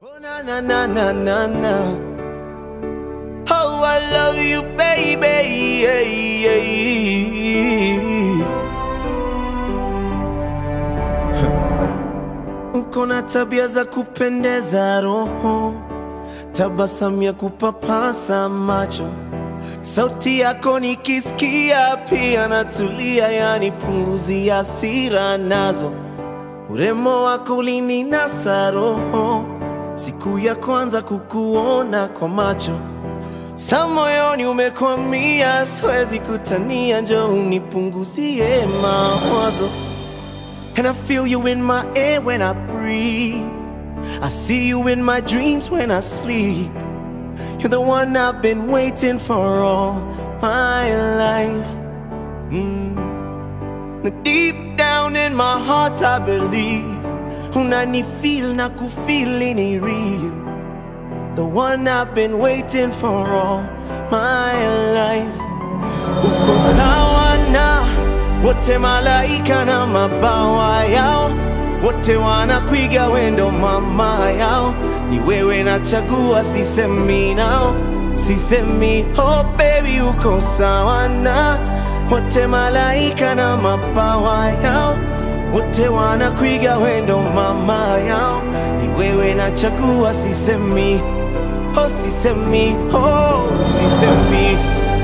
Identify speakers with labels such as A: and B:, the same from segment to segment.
A: Oh na na na na na na. Oh, I love you, baby. Yeah, yeah, yeah. Huh. Uko na tabia za kupendeza roho, tabasamu ya kupapasa macho, sauti yako nikisikia pia natulia, yani punguzi hasira nazo Urembo wako ulininasa roho siku ya kwanza kukuona kwa macho, sa moyoni umekwamia, siwezi kutania, njoo unipunguzie mawazo. And I feel you in my air when I breathe. I see you in my dreams when I sleep. You're the one I've been waiting for all my life. Mm. Deep down in my heart I believe Unanifeel na kufeel ni real The one I've been waiting for all my life Uko sawa na wote malaika na mabawa yao Wote wanakuiga wendo mama yao Ni wewe nachagua sisemi nao Sisemi oh baby uko sawa na wote malaika na mabawa yao wote wanakuiga wendo mama yao ni wewe nachagua sisemi oh sisemi oh sisemi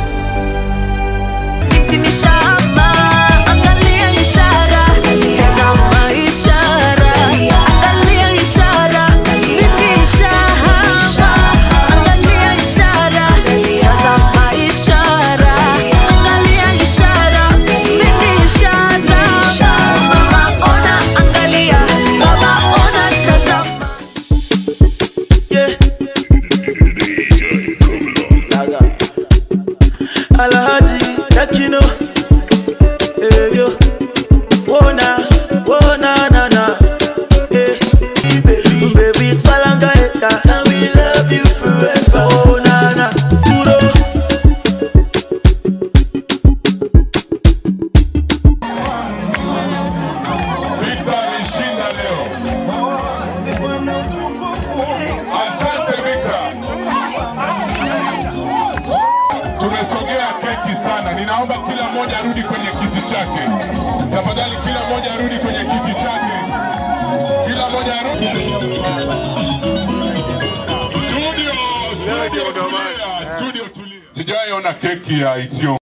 B: Binti ni shamba, angalia ishara, tazama ishara, angalia ishara. Binti shamba, angalia ishara, tazama ishara, angalia ishara. Binti shazama, mama ona, angalia, baba ona, tazama.
A: yeah.
C: Alhaji Takino eh, yo. Wona, wona, na, na eh. Baby, Balanga Eka And we love you forever Oh, na, na Duro
D: Vita alishinda leo. Asante Vita. Tumesogea keki sana. Ninaomba kila mmoja arudi kwenye kiti chake. Tafadhali kila mmoja arudi kwenye kiti chake. Kila mmoja arudi. Studio, studio tulia, studio tulia. Sijawahi ona keki ya isiyo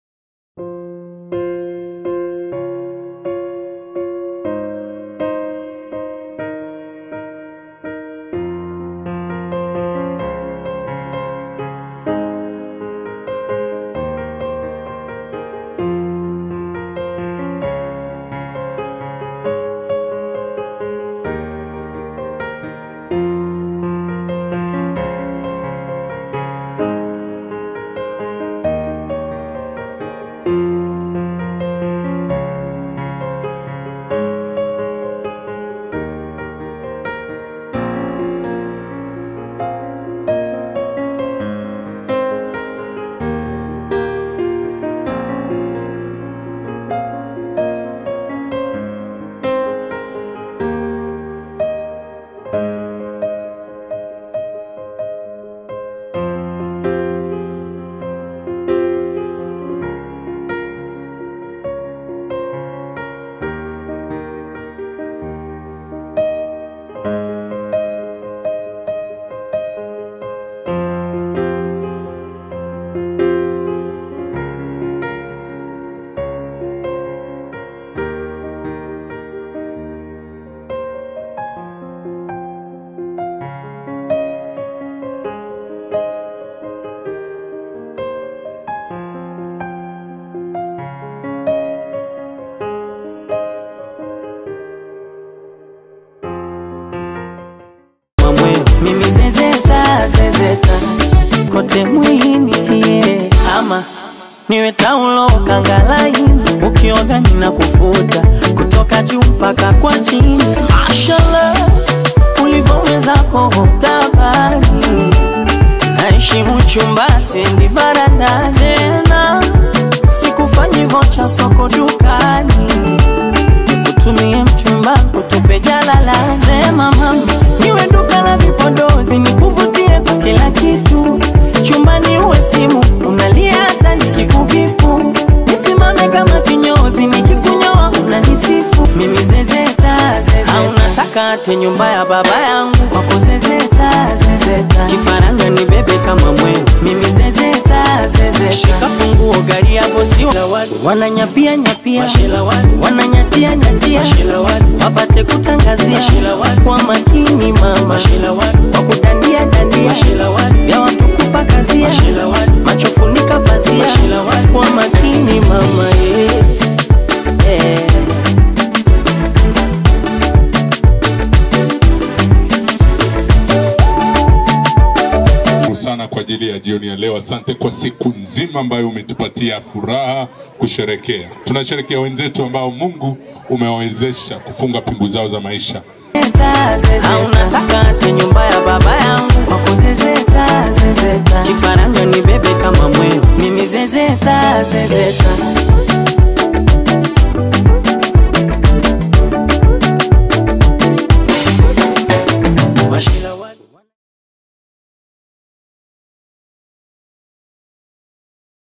C: Mamwe, mimi zezeta, zezeta Kote mwilini, yeah Ama niwe taulo kangalaini Ukioga nina kufuta Kutoka juu mpaka kwa chini Mashallah Ulivoweza tabani Naheshimu chumba sendi varanda tena Sikufanyi vocha soko dukani Nikutumie mchumba kutupe jalala Sema mama niwe duka la vipo unataka ate nyumba ya baba yangu kwako zezeta zezeta kifaranga ni bebe kama mwewe mimi zezeta zezeta shika funguo gari ya bosi wananyapia nyapia wananyatia nyatia wapate kutangazia kwa makini mama kwa kudandia dandia vya watu kupakazia macho funika pazia kwa makini mama yeah. Yeah.
D: Shukuru sana kwa ajili ya jioni ya leo. Asante kwa siku nzima ambayo umetupatia furaha kusherekea. Tunasherekea wenzetu ambao Mungu umewawezesha kufunga pingu zao za maisha.
C: Au unataka ate nyumba